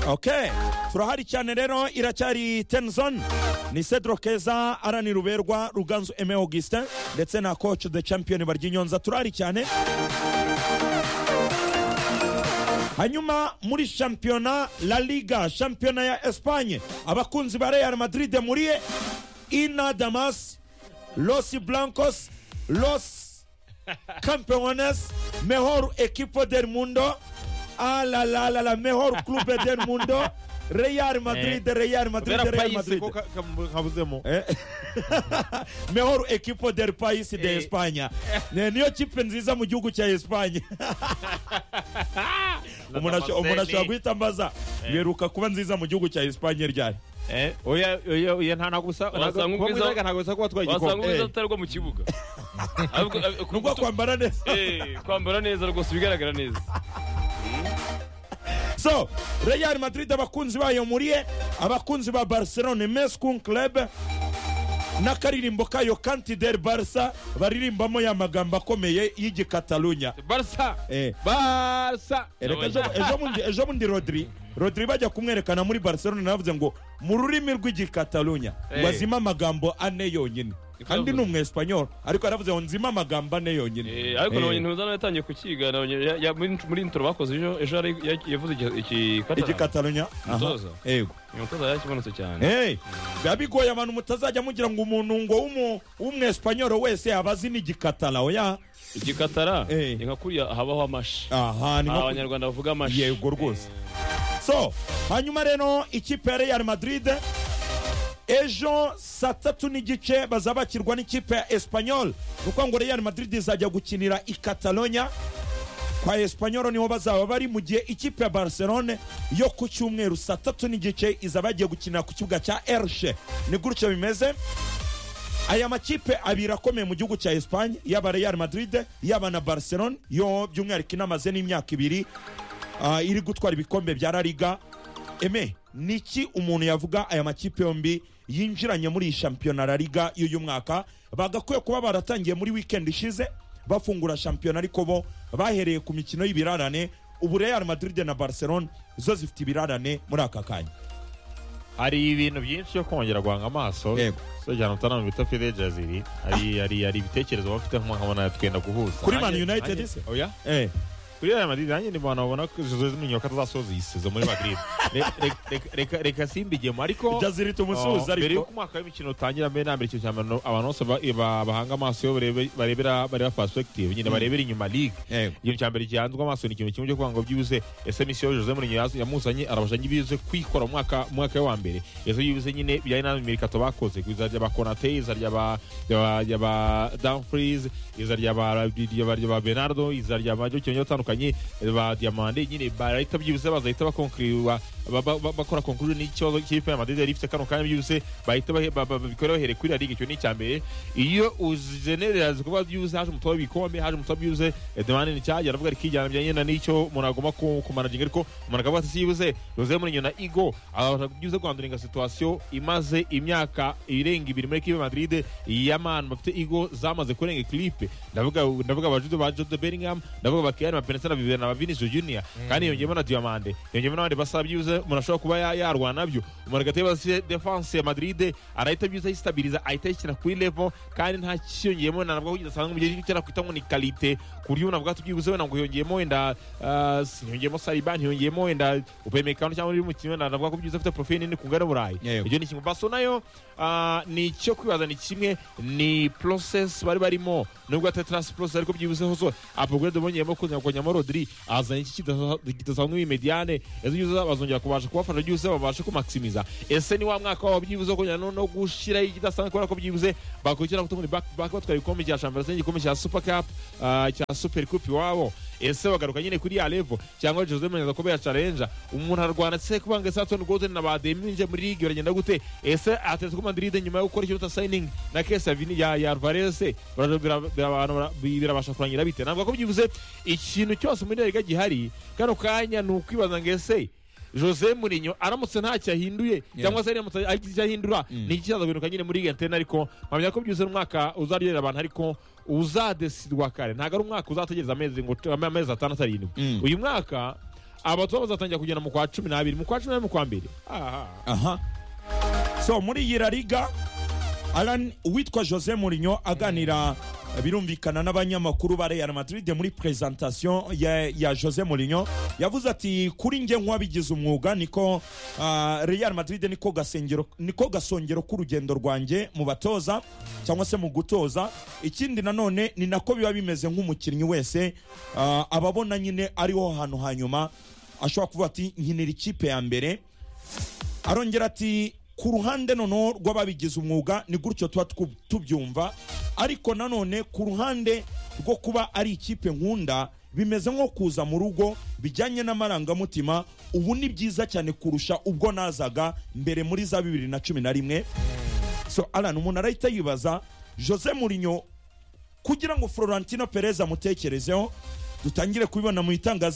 ok turahari cyane rero iracyari tenzon ni cedro keza arani ruberwa ruganzu eme augustin ndetse na coach de champion baryinyonza turahari cyane hanyuma muri shampiyona la liga shampiyona ya espanye abakunzi ba real madrid muriye ina damas los blancos los campeones mejor equipo del mundo a la la la la mejor club del mundo real madrid real madrid kubera real payisi madrid ko ka- ka- kabuzemo Eh. mejor equipo del país de espanya Ne- niyo kipe nziza mu gihugu cya espanye umuntu asho- umuntu ashobora guhita ambaza biheruka kuba nziza mu gihugu cya espanye ryari Eh, oya oya oya nta ntabwo bisa ntabwo- Wasanga kuba ubwiza- mwiza ntabwo bisa kuba twatwaye wasanga ubwiza igikombe tutari rwo mu kibuga Ahubwo- ahubwo- nubwo kwambara neza Eh, kwambara neza rwose bigaragara neza so real madrid abakunzi bayo muriye abakunzi ba barcelone meskun club n'akaririmbo kayo kanti del barsa baririmbamo ya magambo akomeye y'igikatalunya barsa eh. barasa Erega ejo- ejo bundi- ejo bundi rodri rodri bajya kumwerekana muri barcelona navuze ngo mu rurimi rw'igikatalunya ngo Eh. azime amagambo ane yonyine Niko kandi ni yavuze. umwespanyol ariko yaravuze ngo nzime amagambo ane yonyine Eh, ariko Eh. nabonye ntuza nawe yatangiye kukiga nabonye ya- ya- muri- muri intro bakoze ejo ejo yari ya- yavuze iki- iki Catalan. igikatalunya aha. Mutoza. yego umutoza yakimanutse cyane Hey, biba bigoye abantu mutazajya mugira ngo umuntu ngo w'umu- w'umwespanyol wese aba azi n'igikatala oya igikatara Eh. ni nka kuriya habaho amashi aha ni nko Aha ku- abanyarwanda bavuga amashi yego rwose so hanyuma rero ikipe ya real madrid ejo saa tatu n'igice bazaba bakirwa n'ikipe ya espanyol ni ukuvuga ngo real madrid izajya gukinira i catalonia kwa espanyol niho bazaba bari mu gihe ikipe ya barcelone yo ku cyumweru saa tatu n'igice izaba yagiye gukinira ku kibuga cya ershe ni gutyo bimeze aya makipe abiri akomeye mu gihugu cya espanye yaba real madrid yaba na barcelone yo by'umwihariko inamaze n'imyaka ibiri ah, iri gutwara ibikombe bya La Liga eme niki umuntu yavuga aya makipe yombi yinjiranye muri iyi shampiyona La Liga y'uyu mwaka bagakwiye kuba baratangiye muri weekend ishize bafungura shampiyona ariko bo bahereye ku mikino y'ibirarane ubu Real Madrid na Barcelona zo zifite ibirarane muri aka kanya hari ibintu byinshi byo kongera guhanga amaso Yego. so cyane utanama bita fidejaziri hari hari hari ibitekerezo bafite nkabona twenda guhuza Kuri Man Nanjye- United nanjye- se? oya eh kuri Real Madrid nanjye ndibona babona ko Jose Mourinho ko atazasoza iyi sezo muri Madrid Re- re- re- reka reka simbigemo ariko Jaziri tumusuhuze Oh, mbere ariko y'uko umwaka w'imikino utangira mbere na mbere ikintu cya mbere abantu bose ba- ba- bahanga amaso iyo barebe- barebera bareba perspective nyine barebera inyuma ligue Yego. ikintu cya mbere gihanzwe amaso ni ikintu kimwe cyo kuvuga ngo byibuze ese misiyo Jose Mourinho yaz- yamusanye arabasha ngibize kwikora mu mwaka mu mwaka we wa mbere ese yibuze nyine bijyanye n'imirikato bakoze iza rya ba Konate iza rya ba rya ba- rya ba Dumfries iza rya ba rya ba- rya ba Bernardo iza rya ba Jokic batandukanye ba Diamande nyine barahita byibuze bazahita bakonkuriwa ba- ba- ba- bakora konkuru n'ikibazo cy'ikipe ya Madrid yari ifite kano kanya byihuse bahita bahe- ba- ba- babikora bahereye kuri la ligue icyo ni icya mbere iyo uzenerera zikorwa byihuse haje umutobe w'ibikombe haje umutobe byihuse demande ni cyagera avuga ariko ijyana bijyanye na n'icyo umuntu agomba ku- kumanaginga ariko umuntu akavuga ati si yibuze Jose Mourinho na Igo abasha byibuze guhanduringa situation imaze imyaka irenga ibiri muri equipe ya Madrid y'abantu bafite Igo zamaze kurenga equipe ndavuga ndavuga abajude ba Jude Bellingham ndavuga bakiyana na Benitez na Bibera na Vinicius Junior kandi yongeyemo na Diamande yongeyemo n'abandi basaba byibuze umuntu ashobora kuba ya- yarwana nabyo umuntu agahita yibasiye defense ya Madrid arahita byibuze ayistabiriza ahita ayishyira kuri level kandi nta kiyongeyemo ntabwo kidasanzwe mu gihe cy'icyo kwita ngo ni kalite ku buryo umuntu avuga ati byibuze wenda ngo yongeyemo wenda ah, si- ntiyongeyemo Saliba ntiyongeyemo wenda Upamecano cyangwa undi mukinnyi wenda navuga ko byibuze afite profile nini ku ngare Burayi Yego. ibyo ni kimwe baso nayo ah, ni icyo kwibaza ni kimwe ni process bari barimo nubwo atari transfer process ariko byibuzeho zo upgrade bongeyemo kuzana kongeyemo Rodri azanye iki kidasa- kidasanzwe mu mediane ejo byibuze bazongera kubasha kubafasha byibuze babashe kumaximiza ese ni wa mwaka wabo byibuze kongera no, no gushiraho ikidasanzwe kubera ko byibuze bakurikira kutumuri back to back batwara ibikombe cya Champions League igikombe cya Super Cup ah, cya Super Cup iwabo ese bagaruka nyine kuri ya level cyangwa Jose Mourinho aza kubera challenge umuntu arwana se kubanga Southampton Golden na bademinje muri ligue baragenda gute ese Atletico Madrid nyuma yo gukora ikiruta signing na case ya Vini ya ya Alvarez se baraja bira- bira- bira- birabasha kurangira bite navuga ko byibuze ikintu cyose muri ligue gihari kano kanya ni ukwibaza ngo ese Jose Mourinho aramutse ntacyo ahinduye cyangwa se aramutse agize icyo ahindura ni iki kizaguruka nyine muri ligue antene ariko mpamya ko byibuze umwaka uzaryohera abantu ariko uzadesidwa kare ntabwo ari umwaka uzategereza amezi ngo amezi atandatu arindwi Mm. uyu mwaka abatoya bazatangira kugenda mu kwa cumi n'abiri mu kwa cumi n'abiri mu kwa mbere aha aha so muri iyi rariga alan uwitwa jose murinyo aganira birumvikana n'abanyamakuru ba real madrid muri presentation ya, ya jose murinyo yavuze ati kuri njye nk'uwabigize umwuga niko ah, real madrid niko gasengero niko gasongero k'urugendo rwanjye mu batoza cyangwa se mu gutoza ikindi nanone ni nako biba bimeze nk'umukinnyi wese ah, ababona nyine ariho hantu hanyuma ashobora kuvuga ati nkinira ikipe ya mbere arongera ati ku ruhande noneho rw'ababigize umwuga ni gutyo tuba twu- tubyumva ariko nanone ku ruhande rwo kuba ari ikipe nkunda bimeze nko kuza mu rugo bijyanye n'amarangamutima ubu ni byiza cyane kurusha ubwo nazaga mbere muri za bibiri na cumi na rimwe so alan umuntu arahita yibaza jose murinyo kugira ngo florentino perez amutekerezeho dutangire kubibona mu itangazo